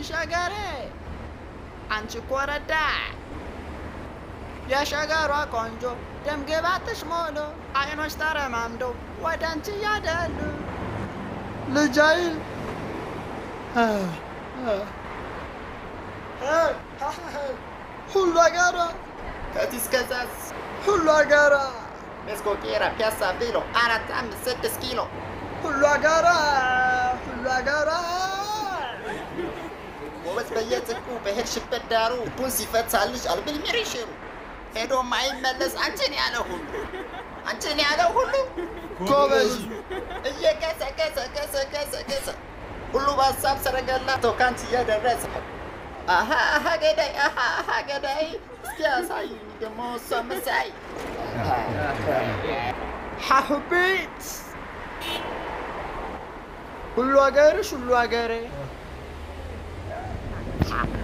ሸገሬ፣ አንቺ ኮረዳ፣ የሸገሯ ቆንጆ ደምግባትሽ ሞሎ፣ አይኖች ተረማምደው ወደ አንቺ እያደሉ ልጅ አይል ሁሉ አገራ ከዚህ እስከዛስ ሁሉ አገራ ሜስኮ፣ ቄራ፣ ፒያሳ፣ ቬሎ አራት አምስት ስድስት ኪሎ ሁሉ አገራ ሁሉ አገራ ጎበዝ በየጽድቁ በሄድሽበት ዳሩ ልቡን ሲፈታልሽ አልብል ሽሩ ሄዶ ማይመለስ አንቺን ያለ ሁሉ አንቺን ያለ ሁሉ ጎበዝ እየቀሰቀሰ ቀሰ ቀሰ ቀሰ ሁሉ በሀሳብ ሰረገላ ተው ካንቺ እየደረሰ አሀ አሀ ገዳይ አሀ አሀ ገዳይ እስኪ ያሳዩኝ ደግሞ እሷ መሳይ ሐሁቤት ሁሉ አገርሽ ሁሉ አገሬ